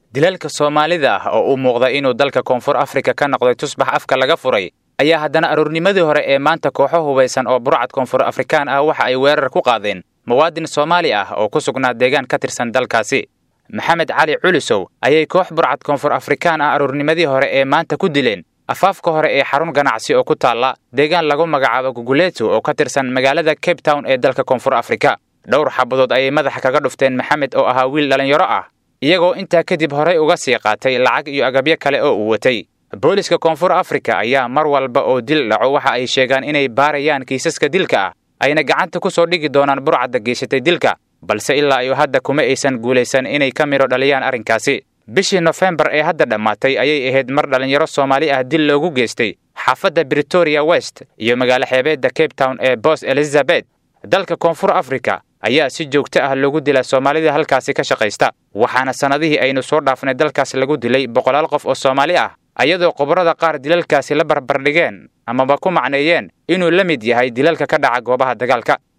dilalka soomaalida ah oo u muuqda inuu dalka koonfur afrika ka noqday tusbax afka laga furay ayaa haddana aroornimadii hore ee maanta kooxo hubaysan oo burcad koonfur afrikaan ah waxa ay weerar ku qaadeen muwaadin soomaali ah oo ku sugnaa deegaan ka tirsan dalkaasi maxamed cali culisow ayay koox burcad koonfur afrikaan ah aroornimadii hore ee maanta ku dileen afaafka hore ee xarun ganacsi oo ku taalla deegaan lagu magacaabo guguleeto oo ka tirsan magaalada cape town ee dalka koonfur afrika dhowr xabadood ayay madaxa kaga dhufteen maxamed oo ahaa wiil dhallinyaro ah iyagoo intaa kadib horay uga sii qaatay lacag iyo agabyo kale oo uu watay booliska koonfur afrika ayaa mar walba oo dil dhaco waxa ay sheegaan inay baarayaan kiisaska dilka ah ayna gacanta ku soo dhigi doonaan burcadda geysatay dilka balse ilaa iyo hadda kuma aysan guulaysan inay ka midho dhaliyaan arrinkaasi bishii nofembar ee hadda dhammaatay ayay ahayd mar dhallinyaro soomaali ah dil loogu geystay xaafadda britoria west iyo magaalo xeebeedda cape town ee bos elizabeth dalka koonfur afrika ayaa si joogto ah loogu dilaa soomaalida halkaasi ka shaqaysta waxaana sannadihii aynu soo dhaafnay dalkaas lagu dilay boqolaal qof oo soomaali ah ayadoo khubarada qaar dilalkaasi la barbardhigeen amaba ku macneeyeen inuu la mid yahay dilalka ka dhaca goobaha dagaalka